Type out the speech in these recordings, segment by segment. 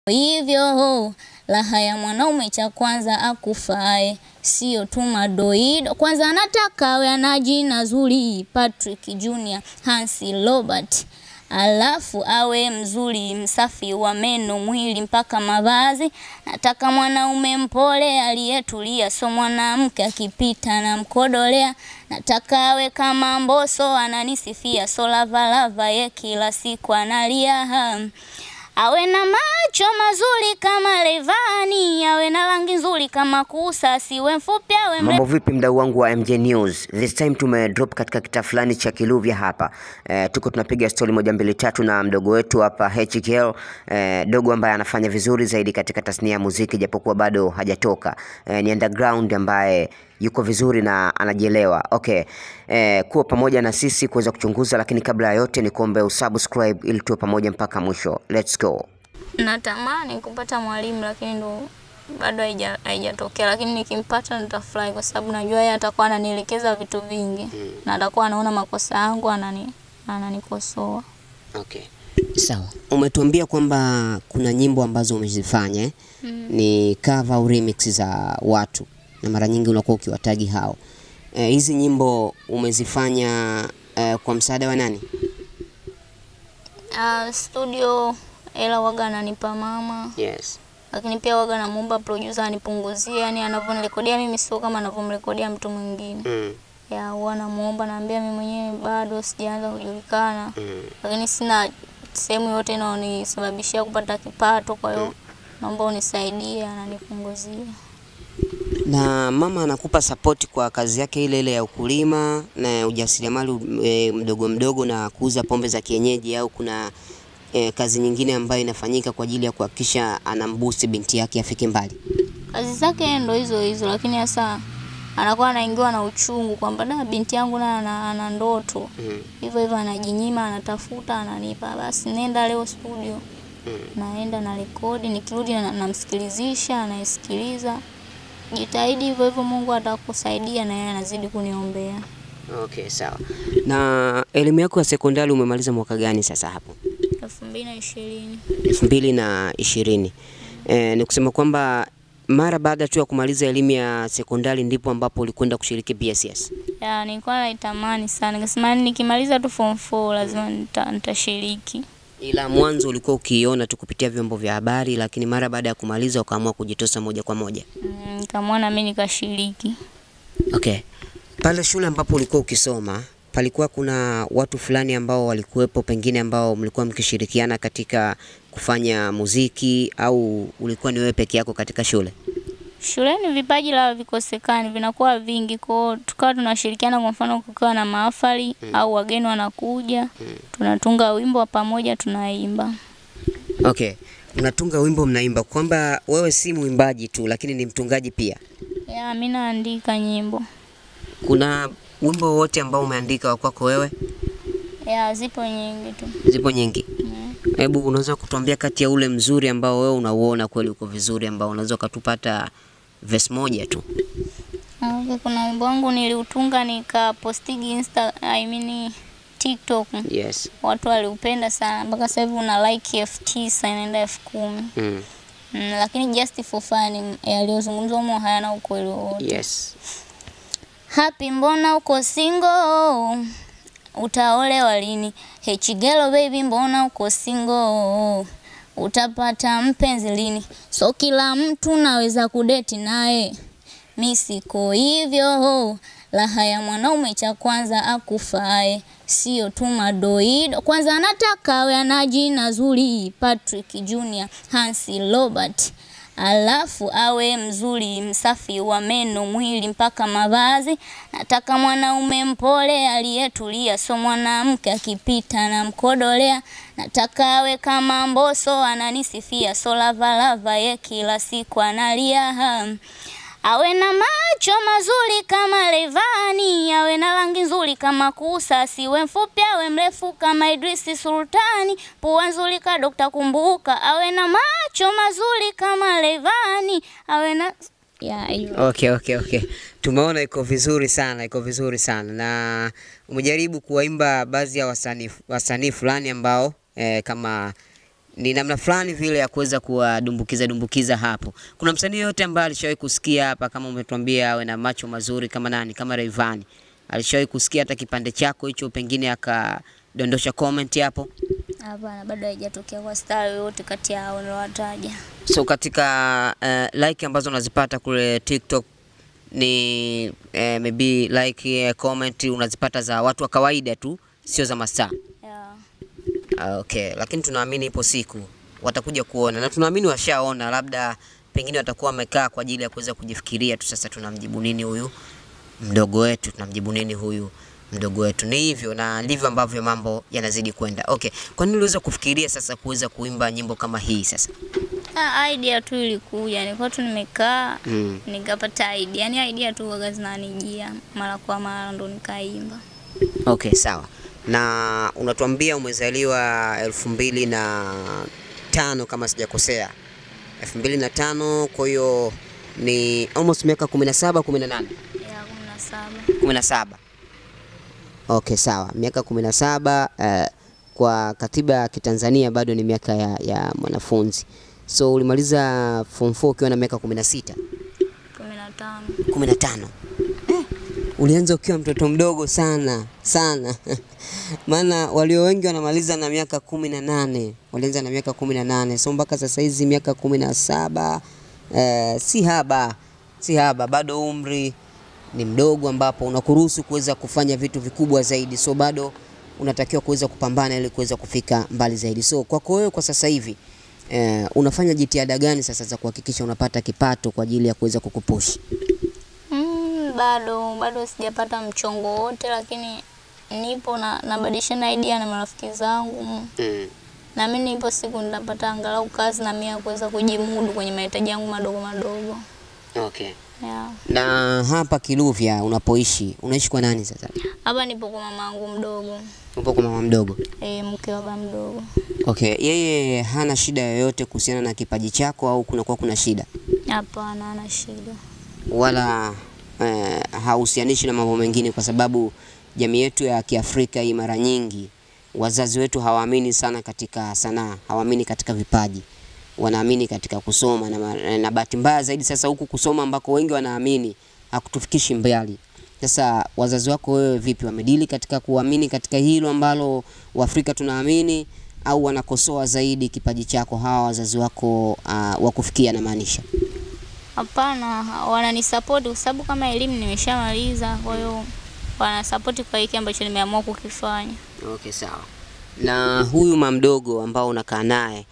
hivyo raha ya mwanaume cha kwanza akufae sio tu madoido. Kwanza anataka awe ana jina zuri, Patrick Junior, Hansi Robert, alafu awe mzuri, msafi wa meno, mwili mpaka mavazi. Nataka mwanaume mpole aliyetulia, so mwanamke akipita na mkodolea. Nataka awe kama Mbosso ananisifia, so lavalava ye kila siku analia awe na macho mazuri kama Rayvanny, awe na rangi nzuri kama Kusa, asiwe mfupi awe mrefu. Mambo vipi mdau wangu wa MJ News? This time tume drop katika kitaa fulani cha Kiluvya hapa. E, tuko tunapiga story moja mbili tatu na mdogo wetu hapa HKL, e, dogo ambaye anafanya vizuri zaidi katika tasnia ya muziki japokuwa bado hajatoka. E, ni underground ambaye yuko vizuri na anajielewa. Okay. E, kuwa pamoja na sisi kuweza kuchunguza, lakini kabla ya yote ni kuombe usubscribe ili tuwe pamoja mpaka mwisho. Let's go. Natamani kupata mwalimu lakini ndo bado haija- haijatokea, lakini nikimpata nitafurahi kwa sababu najua yeye atakuwa ananielekeza vitu vingi na atakuwa anaona makosa yangu anani ananikosoa. Okay. Sawa. Umetuambia kwamba kuna nyimbo ambazo umezifanya eh? Ni cover au remix za watu na mara nyingi unakuwa ukiwatagi hao. Eh, hizi nyimbo umezifanya eh, kwa msaada wa nani? Uh, studio ela waga ananipa mama, Yes. lakini pia waga namuomba producer anipunguzie, yani anavyonirekodia mimi sio kama anavyomrekodia mtu mwingine. Mm. ya huwa namuomba, naambia mimi mwenyewe bado sijaanza kujulikana, Mm. lakini sina sehemu yote inayonisababishia kupata kipato, kwa hiyo naomba unisaidie, ananipunguzia. Na mama anakupa support kwa kazi yake ile ile ya ukulima na ujasiriamali e, mdogo mdogo na kuuza pombe za kienyeji au kuna e, kazi nyingine ambayo inafanyika kwa ajili ya kuhakikisha anambusi binti yake afike mbali? Kazi zake ndo hizo hizo, lakini sasa anakuwa anaingiwa na uchungu kwamba da binti yangu naye ana, ana ndoto Mm. hivyo hivyo, anajinyima, anatafuta, ananipa, basi nenda leo studio. Naenda na rekodi, nikirudi na- namsikilizisha, anaisikiliza. Jitahidi hivyo hivyo, Mungu atakusaidia, na yeye anazidi kuniombea. Okay, sawa. Na elimu yako ya sekondari umemaliza mwaka gani sasa hapo? elfu mbili na ishirini. elfu mbili na ishirini. E, ni kusema kwamba mara baada tu ya kumaliza elimu ya sekondari ndipo ambapo ulikwenda kushiriki PSS. Ya, nilikuwa naitamani sana, nikasema yani nikimaliza tu form 4 lazima nita, nitashiriki. Ila mwanzo ulikuwa ukiiona tu kupitia vyombo vya habari, lakini mara baada ya kumaliza ukaamua kujitosa moja kwa moja. Mm, Nikamwona mimi nikashiriki. Okay. Pale shule ambapo ulikuwa ukisoma palikuwa kuna watu fulani ambao walikuwepo pengine ambao mlikuwa mkishirikiana katika kufanya muziki au ulikuwa ni wewe peke yako katika shule? Shuleni vipaji la vikosekani vinakuwa vingi, kwao tukawa tunashirikiana. Kwa mfano, kukiwa na mahafali au wageni wanakuja, tunatunga wimbo wa pamoja, tunaimba. Okay. Mnatunga wimbo mnaimba, kwamba wewe si mwimbaji tu lakini ni mtungaji pia. Ya, mimi naandika nyimbo. Kuna wimbo wowote ambao umeandika wa kwako wewe? Ya, zipo nyingi tu. Zipo nyingi. Hebu unaweza kutuambia kati ya ule mzuri ambao wewe unauona kweli uko vizuri ambao unaweza ukatupata verse moja tu. Okay, kuna wimbo wangu niliutunga nikapostigi Insta, I mean TikTok. Yes. Watu waliupenda sana mpaka sasa hivi una like elfu tisa inaenda elfu kumi. Mm. Mm, lakini just for fun yaliyozungumzwa humo hayana ukweli wowote. Yes. Happy, mbona uko single? Utaolewa lini? Hechigelo baby, mbona uko single? Utapata mpenzi lini? So kila mtu naweza kudeti naye, mi siko hivyo. Raha ya mwanaume cha kwanza akufae, sio tu madoido. Kwanza anataka awe ana jina zuri, Patrick Junior, Hansi Robert alafu awe mzuri, msafi wa meno, mwili mpaka mavazi. Nataka mwanaume mpole aliyetulia, so mwanamke akipita na mkodolea. Nataka awe kama Mbosso ananisifia, so lavalava ye kila siku analia awe na macho mazuri kama Rayvanny, awe na rangi nzuri kama Kusa, asiwe mfupi awe mrefu kama Idrisi Sultani, pua nzuri ka Dr. Kumbuka, awe na macho mazuri kama Rayvanny, awe na ya hivyo. Okay, okay, okay. Tumeona iko vizuri sana, iko vizuri sana na umejaribu kuwaimba baadhi ya wasanii wasanii fulani ambao eh, kama ni namna fulani vile ya kuweza kuwadumbukiza dumbukiza hapo. Kuna msanii yote ambaye alishawahi kusikia hapa, kama umetuambia awe na macho mazuri kama nani, kama Rayvanny, alishawahi kusikia hata kipande chako hicho, pengine akadondosha comment hapo? Hapana, bado haijatokea kwa star yoyote kati ya hao niliowataja. So katika uh, like ambazo unazipata kule TikTok ni uh, maybe like uh, comment unazipata za watu wa kawaida tu, sio za mastaa. Yeah. Ah, Okay, lakini tunaamini ipo siku watakuja kuona na tunaamini washaona, labda pengine watakuwa wamekaa kwa ajili ya kuweza kujifikiria tu, sasa tunamjibu nini huyu mdogo wetu, tunamjibu nini huyu mdogo wetu. Ni hivyo na ndivyo ambavyo mambo yanazidi kwenda. Okay, kwa nini uliweza kufikiria sasa kuweza kuimba nyimbo kama hii sasa? Ah, idea tu ilikuja, nilikuwa tu nimekaa Mm. nikapata idea, yani idea tu waga zinanijia mara kwa mara, ndo nikaimba. Okay, sawa. Na unatuambia umezaliwa elfu mbili na tano kama sijakosea, elfu mbili na tano kwa hiyo ni almost miaka kumi na saba kumi na nane ya kumi na saba. kumi na saba Okay, sawa, miaka kumi na saba eh, kwa katiba ya Kitanzania bado ni miaka ya, ya mwanafunzi. So ulimaliza form 4 ukiwa na miaka kumi na sita kumi na tano. kumi na tano ulianza ukiwa mtoto mdogo sana sana maana walio wengi wanamaliza na miaka kumi na nane walianza na miaka kumi na nane so mpaka sasa hizi miaka kumi na saba eh, si haba si haba bado umri ni mdogo ambapo unakuruhusu kuweza kufanya vitu vikubwa zaidi so bado unatakiwa kuweza kupambana ili kuweza kufika mbali zaidi so kwako wewe kwa sasa hivi eh, unafanya jitihada gani sasa za kuhakikisha unapata kipato kwa ajili ya kuweza kukupushi Mm, bado bado sijapata mchongo wote, lakini nipo na nabadilishana idea na marafiki zangu mm. na mimi nipo siku nitapata angalau kazi na mimi ya kuweza kujimudu kwenye mahitaji yangu madogo madogo. Okay. Yeah. Na hapa Kiluvya unapoishi, unaishi kwa nani sasa? Hapa nipo kwa mama yangu mdogo, Upo kwa mama mdogo. e, mke wa baba mdogo. Okay, yeye hana shida yoyote kuhusiana na kipaji chako au kunakuwa kuna shida? Hapana, hana shida. Wala eh, hahusianishi na mambo mengine kwa sababu jamii yetu ya Kiafrika hii mara nyingi wazazi wetu hawaamini sana katika sanaa, hawaamini katika vipaji. Wanaamini katika kusoma na, ma- na bahati mbaya zaidi sasa huku kusoma ambako wengi wanaamini hakutufikishi mbali. Sasa wazazi wako wewe vipi, wamedili katika kuamini katika hilo ambalo Waafrika tunaamini au wanakosoa zaidi kipaji chako hawa wazazi wako uh, wakufikia namaanisha? Hapana, wananisapoti kwa sababu kama elimu nimeshamaliza, kwa hiyo wanasapoti kwa hiki ambacho nimeamua kukifanya. Okay, sawa. Na huyu mama mdogo ambao unakaa naye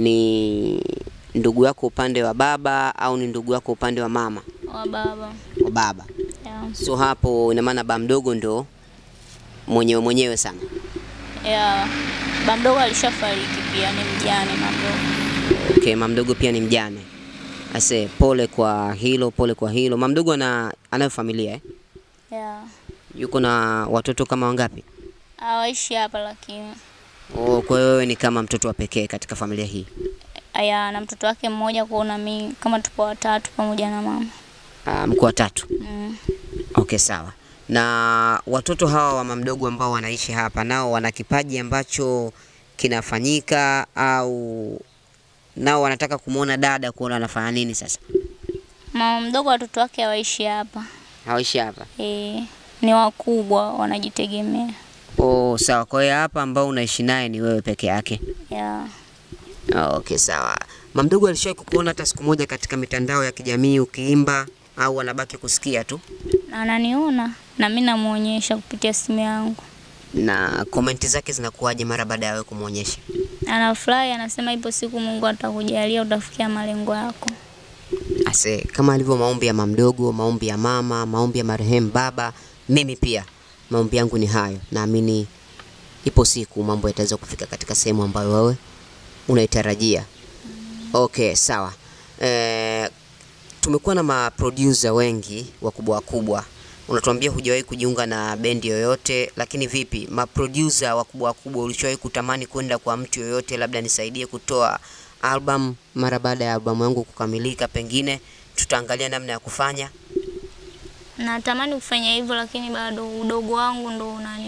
ni ndugu yako upande wa baba au ni ndugu yako upande wa mama? Wa baba Wa baba. yeah. So hapo ina maana baba mdogo ndo mwenyewe mwenyewe sana. Yeah. Baba mdogo alishafariki pia, ni mjane mama mdogo. Okay, mama mdogo pia ni mjane. Ase, pole kwa hilo, pole kwa hilo. Mama mdogo ana anayo familia eh? Yeah. Yuko na watoto kama wangapi? Hawaishi hapa lakini Oh, kwa hiyo wewe ni kama mtoto wa pekee katika familia hii. aya na mtoto wake mmoja kuona mimi kama tupo watatu pamoja na mama. Ah, mko watatu. Mm. Okay, sawa. Na watoto hawa wa mama mdogo ambao wanaishi hapa nao wana kipaji ambacho kinafanyika au nao wanataka kumwona dada kuona anafanya nini sasa? Mama mdogo watoto wake hawaishi hapa. Hawaishi hapa. E, ni wakubwa wanajitegemea. Oh, sawa. Kwa hiyo hapa ambao unaishi naye ni wewe peke yake. Yeah. Ah, Okay, sawa. Mama mdogo alishawahi kukuona hata siku moja katika mitandao ya kijamii ukiimba au anabaki kusikia tu? Ananiona na mimi namuonyesha kupitia simu yangu. Na komenti zake zinakuwaje mara baada ya wewe kumwonyesha? Anafurahi, anasema ipo siku Mungu atakujalia utafikia malengo yako. Ase, kama alivyo maombi ya mama mdogo, maombi ya mama, maombi ya marehemu baba, mimi pia maombi yangu ni hayo. Naamini ipo siku mambo yataweza kufika katika sehemu ambayo wewe unaitarajia. Okay, sawa. E, tumekuwa na maproducer wengi wakubwa wakubwa. Unatuambia hujawahi kujiunga na bendi yoyote, lakini vipi maproducer wakubwa wakubwa, ulishawahi kutamani kwenda kwa mtu yoyote, labda nisaidie kutoa album mara baada ya albamu yangu kukamilika, pengine tutaangalia namna ya kufanya. Natamani kufanya hivyo lakini bado udogo wangu ndo unani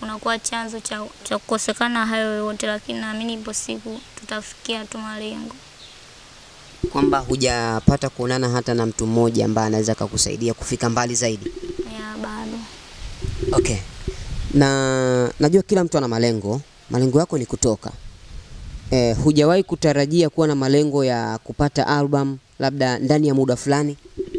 kunakuwa chanzo cha, cha kukosekana hayo yote, lakini naamini ipo siku tutafikia tu malengo. Kwamba hujapata kuonana hata na mtu mmoja ambaye anaweza akakusaidia kufika mbali zaidi. Ya bado Okay. Na najua kila mtu ana malengo. Malengo yako ni kutoka. Eh, hujawahi kutarajia kuwa na malengo ya kupata album labda ndani ya muda fulani?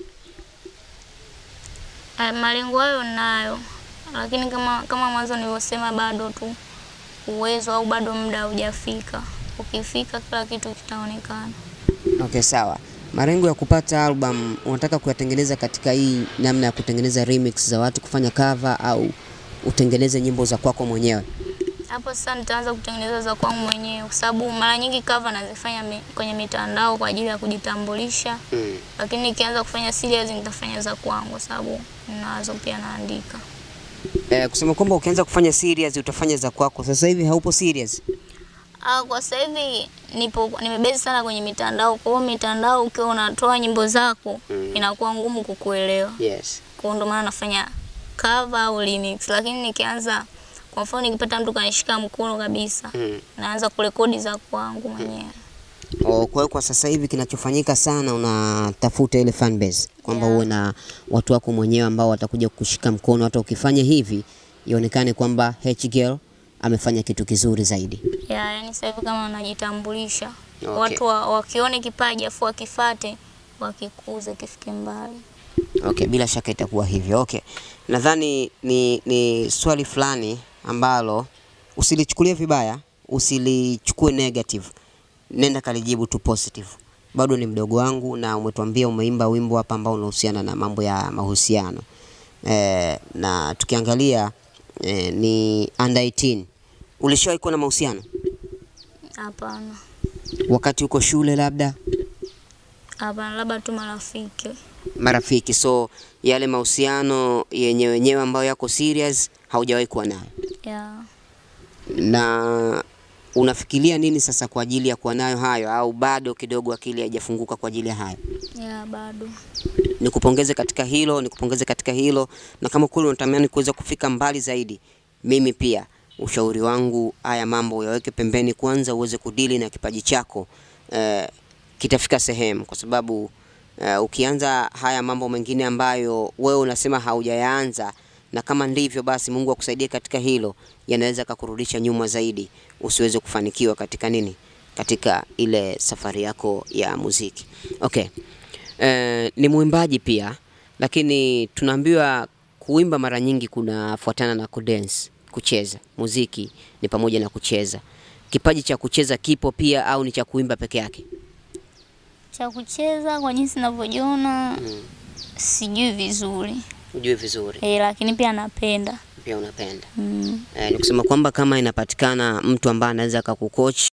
Ah, malengo hayo nayo, lakini kama kama mwanzo nilivyosema, bado tu uwezo au bado muda haujafika. Ukifika kila kitu kitaonekana. Okay, sawa. Malengo ya kupata album unataka kuyatengeneza katika hii namna ya kutengeneza remix za watu kufanya cover au utengeneze nyimbo za kwako mwenyewe? Hapo sasa nitaanza kutengeneza za kwangu mwenyewe, kwa sababu mara nyingi cover nazifanya mi, kwenye mitandao kwa ajili ya kujitambulisha, Mm. lakini nikianza kufanya serious nitafanya za kwangu, kwa sababu nazo pia naandika. Eh, kusema kwamba ukianza kufanya serious utafanya za kwako. Sasa hivi haupo serious? Ah, kwa sasa hivi nipo nimebezi sana kwenye mitandao. Kwa hiyo mitandao ukiwa unatoa nyimbo zako Mm. inakuwa ngumu kukuelewa. Yes. Kwa hiyo ndio maana nafanya cover au remix, lakini nikianza kwa mfano nikipata mtu kanishika mkono kabisa, Mm. naanza kurekodi za kwangu mwenyewe. Oh, kwa hiyo kwa sasa hivi kinachofanyika sana unatafuta ile fan base kwamba Yeah. uwe na watu wako mwenyewe ambao watakuja kukushika mkono, hata ukifanya hivi ionekane kwamba H Girl amefanya kitu kizuri zaidi. Ya, yani sasa hivi kama najitambulisha. Okay. Watu wa, wakione kipaji afu wakifate wakikuze kifike mbali. Okay, bila shaka itakuwa hivyo. Okay, nadhani ni, ni swali fulani ambalo usilichukulie vibaya, usilichukue negative, nenda kalijibu tu positive. Bado ni mdogo wangu na umetuambia umeimba wimbo hapa ambao unahusiana na mambo ya mahusiano e, na tukiangalia e, ni under 18. Ulishawahi kuwa na mahusiano Hapana. wakati uko shule labda? Hapana, labda tu marafiki. marafiki. So yale mahusiano yenye wenyewe ambayo yako serious haujawahi kuwa nayo, Ya. na unafikiria nini sasa kwa ajili ya kuwa nayo hayo, au bado kidogo akili haijafunguka kwa ajili ya hayo? Ya bado. Nikupongeze katika hilo, nikupongeze katika hilo, na kama kweli unatamani kuweza kufika mbali zaidi, mimi pia ushauri wangu, haya mambo uyaweke pembeni kwanza, uweze kudili na kipaji chako eh, kitafika sehemu, kwa sababu eh, ukianza haya mambo mengine ambayo wewe unasema haujayaanza, na kama ndivyo basi, Mungu akusaidie katika hilo, yanaweza kakurudisha nyuma zaidi, usiweze kufanikiwa katika nini, katika ile safari yako ya muziki. Okay. Eh, ni mwimbaji pia, lakini tunaambiwa kuimba mara nyingi kunafuatana na kudance, kucheza. Muziki ni pamoja na kucheza. Kipaji cha kucheza kipo pia au ni cha kuimba peke yake? Cha kucheza kwa jinsi ninavyojiona sijui vizuri. Ujue vizuri, Eh, lakini pia napenda. pia unapenda. Mm. Eh, ni kusema kwamba kama inapatikana mtu ambaye anaweza akakucoach